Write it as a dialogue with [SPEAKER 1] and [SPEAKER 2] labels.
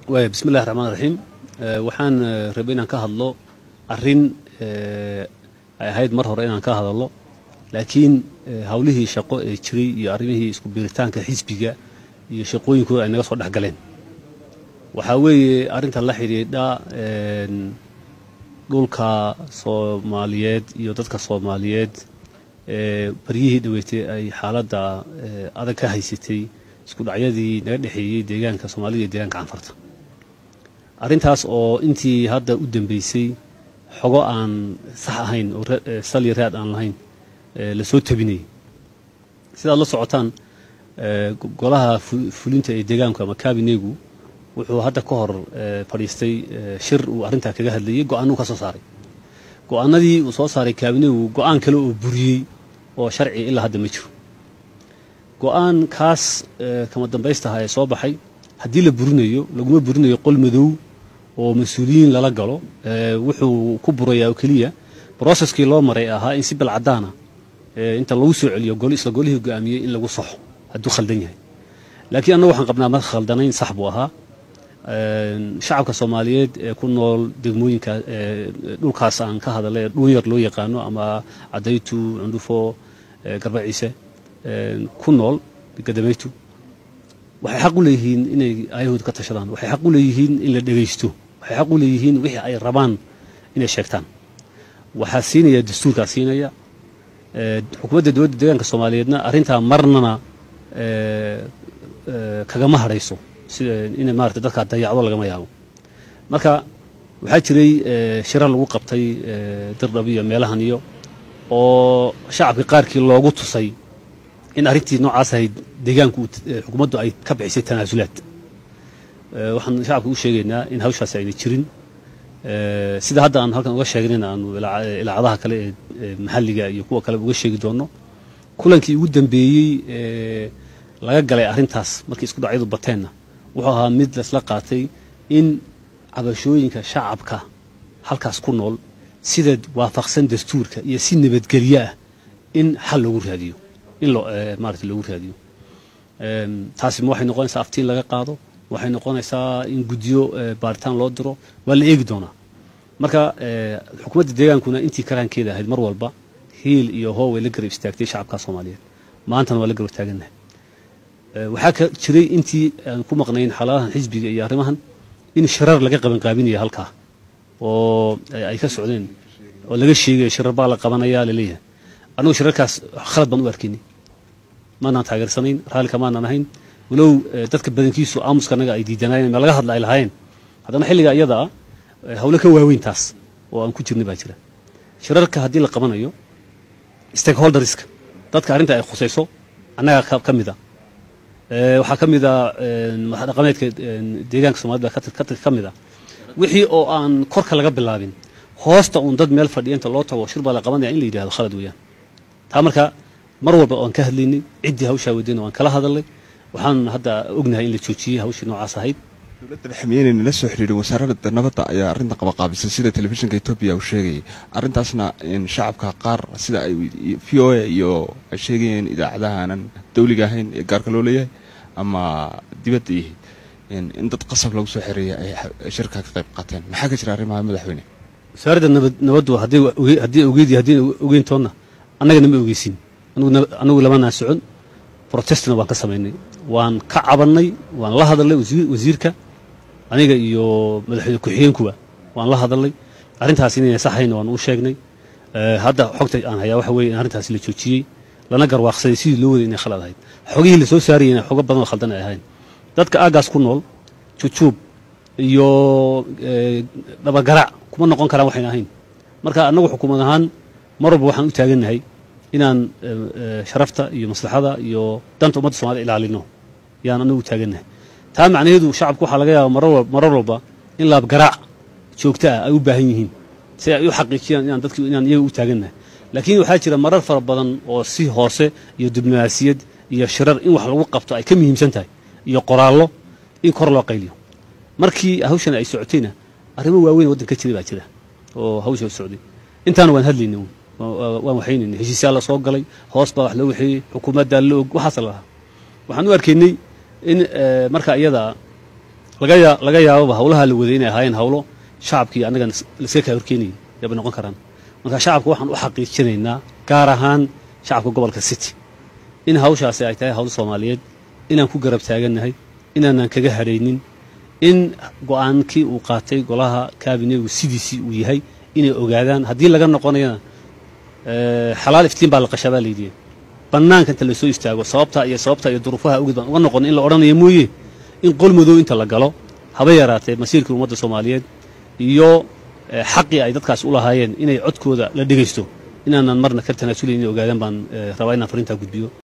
[SPEAKER 1] waaya bismi illahi raxmaan raxiim waxaan rabay inaan ka hadlo arrin ay ahayd mar hore inaan ka hadallo laakiin hawlihii shaqo ee jiray iyo arrimihii isku biiritaanka xisbiga iyo shaqooyinkooda ay naga soo dhex galeen waxaa weeye arrinta la xidhiidha dhulka soomaaliyeed iyo dadka soomaaliyeed baryihii dhaweetay ay xaaladda adag ka haysatay isku dhacyadii naga dhexeeyey deegaanka soomaalida iyo deegaanka canfarta arrintaas oo intii hadda u dambeysay xogo aan sax ahayn oo salya raad aan lahayn lasoo tabinayay sidaad la socotaan golaha fulinta ee deegaanku ama kabinegu wuxuu hadda ka hor fadhiistay shir uu arrintaa kaga hadlayey go-aanuu ka soo saaray go-aanadii uu soo saaray kabinegu go-aan kale oo buriyey oo sharci ilaa hadda ma jiro go-aan kaas kama dambaystaha ee soo baxay haddii la burinayo laguma burinayo qol madow oo mas-uuliyiin lala galo wuxuu ku burayaa oo keliya broceskii loo maray ahaa in si balcadaana inta lagu soo celiyo isla golihii go-aamiyey in lagu saxo hadduu khaldan yahay laakiin annagu waxaan qabnaa ma khaldanayn sax buu ahaa shacabka soomaaliyeed ee ku nool degmooyinka dhulkaas aan ka hadalay dhuunyar loo yaqaano ama cadaytu cundhufo garbaciise ku nool gadamaytu waxay xaq u leeyihiin inay aayahooda ka tashadaan waxay xaq u leeyihiin in la dhegaysto waxay xaq u leeyihiin wixii ay rabaan inay sheegtaan waxaa siinaya dastuurkaa siinaya xukuumadda dowladda deegaanka soomaaliyeedna arrintaa marnana kagama hadhayso sida in maarata dadkaa dayacdo lagama yaabo marka waxaa jiray shirar lagu qabtay dirdhab iyo meelahan iyo oo shacabka qaarkii loogu tusay in arrintii noocaas ahayd deegaanku xukuumaddu ay ka bixisay tanaasulaad waxaan shacabka u sheegaynaa in hawshaasi ayna jirin sida hadda aan halkan uga sheegnayna aanu ilaacadaha kale ee maxalliga iyo kuwa kale uga sheegi doonno kulankii ugu dambeeyey laga galay arrintaas markii isku dhacyadu bateenna wuxuu ahaa mid laisla qaatay in cabashooyinka shacabka halkaas ku nool sida waafaqsan dastuurka iyo si nabadgelyo ah in xal loogu raadiyo in maarata loogu raadiyo taasi ma waxay noqonaysaa aftiin laga qaado waxay noqonaysaa in guddiyo baaritaan loo diro waa la eegi doonaa marka xukuumadda deegaankuna intii karaankeeda ahayd mar walba hiil iyo hoo way la garab istaagtay shacabka soomaaliyeed maantana waa la garab taagannahay waxaa ka jiray intii aan ku maqnayn xalaalahan xisbiga iyo arrimahan in shirar laga qabanqaabinaya halkaa oo ay ka socdeen oo laga sheegayo shirar baa la qabanayaa laleeyahay annugu shirarkaas khalad baan u arkaynay maanaan taageersanayn raallika maanaan ahayn walow dadka badankiisu aamuska annaga ay diidanaayeen ma laga hadla ay lahaayeen haddana xilliga iyada ah hawlo ka waaweyn taas oo aan ku jirnay baa jira shirarka haddii la qabanayo stakeholderska dadka arrinta ay khusayso annaga ka mid a waxaa ka mid a madaxdhaqameedka deegaanka somalida ka mid a wixii oo aan korka laga bilaabin hoosta uun dad meel fadhiya inta loo tago shir baa la qabanaya in la yidhahdo khalad weeyaan taa marka mar walba waan ka hadlaynay ciddii hawshaa wadayna waan kala hadalnay waxaan hadda ognahay in la joojiyey hawshii noocaas ahayd
[SPEAKER 2] dowladda dhexmiyeenayna la soo xidhiidhay wasaaradda nabadda ayaa arrinta qabaqaabisay sida telefishinka etoobiya uu sheegayay arrintaasna shacabka qaar sida ay v o a iyo ay sheegayeen idaacadahaanan dawliga ahayn ee gaarka loo leeyahay ama dibadda yihi in dad qasab lagu soo xereeya ay shirka ka qayb qaateen maxaa ka jira arrimaha madaxweyne
[SPEAKER 1] wasaaradda nabaddu haddii ogeyd haddii ogeyntoonna annagana ma ogeysin anagu lamanaan socon protestna waan ka samaynay waan ka cabannay waan la hadalnay wasiirka aniga iyo madaxweyne ku-xigeenkuba waan la hadalnay arrintaas inayna saxayn waan u sheegnay hadda xogta aan hayaa waxa weye in arrintaasi la joojiyey lana garwaaqsaday sidii loo waday inay khalad ahayd xogihii la soo saarayena xogo badan oo khaldan ay ahayn dadka aagaas ku nool jujuub iyo dhabagarac kuma noqon karaan waxayna ahayn marka annagu xukuumad ahaan mar walba waxaan u taagannahay inaan sharafta iyo maslaxada iyo danta ummadda somalida ilaalino yaan anagu u taagannahay taa macnaheedu shacabku waxaa laga yaaba marar walba in laabgaraac joogto ah ay u baahan yihiin si ay u xaqiijiyaan inaan dadki inaan iyaga u taagannahay laakiin waxaa jira marar fara badan oo si hoose iyo diblomaasiyad iyo shirar in wax lagu qabto ay ka muhiimsan tahay iyo qoraallo in kor loo qayliyo markii hawshan ay socotayna arrimo waaweyn waddanka jira baa jira oo hawsha socday intaana waan hadlaynay waan waxaynayna heshiisyaa la soo galay hoos baa wax loo waxeeyey xukuumaddaa la og waxaas la lahaa waxaan u arkaynay in marka iyada laga yaababa hawlaha la waday inay ahaayeen hawlo shacabkii annaga laska kaa horkeenayay yabay noqon karaan marka shacabka waxaan u xaqiijinaynaa gaar ahaan shacabka gobolka city in hawshaasi ay tahay hawl soomaaliyeed inaan ku garab taagannahay inaanaan kaga hadhaynin in go-aankii uu qaatay golaha kaabinegu sidiisii uu yahay inay ogaadaan haddii laga noqonayana xalaal iftiin baa la qashaa baa layidhi bannaanka inta lasoo istaago sababta iyo sababta iyo duruufaha awgeed baan uga noqon in la odhanaya mooye in qol madow inta la galo haba yaraatee masiirkii ummadda soomaaliyeed iyo xaqii ay dadkaas u lahaayeen inay codkooda la dhegaysto inaanan marna ka tanaasulayn inay ogaadaan baan rabaa inaan farintaa gudbiyo